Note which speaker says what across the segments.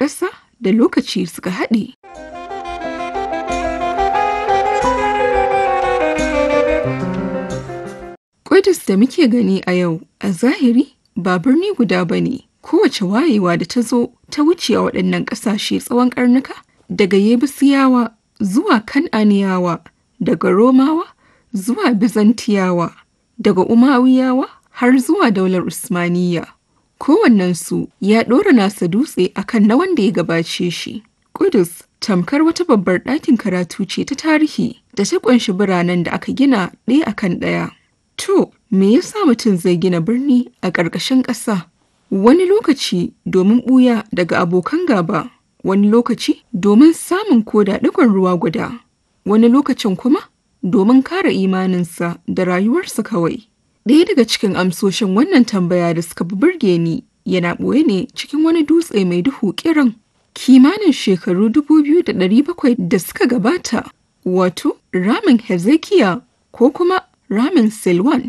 Speaker 1: ƙasa da lokaci suka haɗe. Ƙudus da muke gani a yau a zahiri ba birni guda ba ne, kowace wayewa da ta zo ta wuce a waɗannan ƙasashe tsawon ƙarnuka daga Yebusiyawa zuwa Kan'aniyawa, daga Romawa zuwa Bizantiyawa, daga Umayyawa har zuwa daular Usmaniyya. Kowannensu ya ɗora nasa dutse akan na wanda ya gabace shi. Ƙudus tamkar wata babbar ɗakin karatu ce ta tarihi da ta ƙunshi biranen da aka gina ɗaya akan ɗaya. To, me yasa mutum zai gina birni a ƙarƙashin ƙasa? Wani lokaci domin ɓuya daga abokan gaba, wani lokaci domin samun koda ɗigon ruwa guda, wani lokacin kuma domin kare imaninsa da rayuwarsa kawai. Ɗaya daga cikin amsoshin wannan tambaya da suka fi burge ni yana ɓoye ne cikin wani dutse mai duhu kiran kimanin shekaru dubu biyu da ɗari bakwai da suka gabata, wato ramin Hezekiya ko kuma ramin Silwan.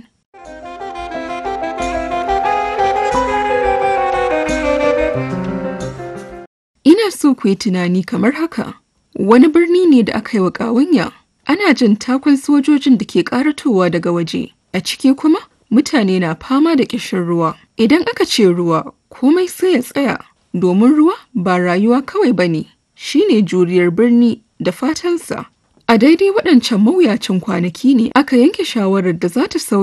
Speaker 1: Ina so ku yi tunani kamar haka, wani birni ne da aka yi wa ƙawanya, ana jin takun sojojin da ke ƙaratowa daga waje, a ciki kuma mutane na fama da ƙishin ruwa. Idan aka ce ruwa, komai sai ya tsaya, domin ruwa ba rayuwa kawai ba ne, shi ne juriyar birni da fatansa. A daidai waɗancan mawuyacin kwanaki ne aka yanke shawarar da za ta sauya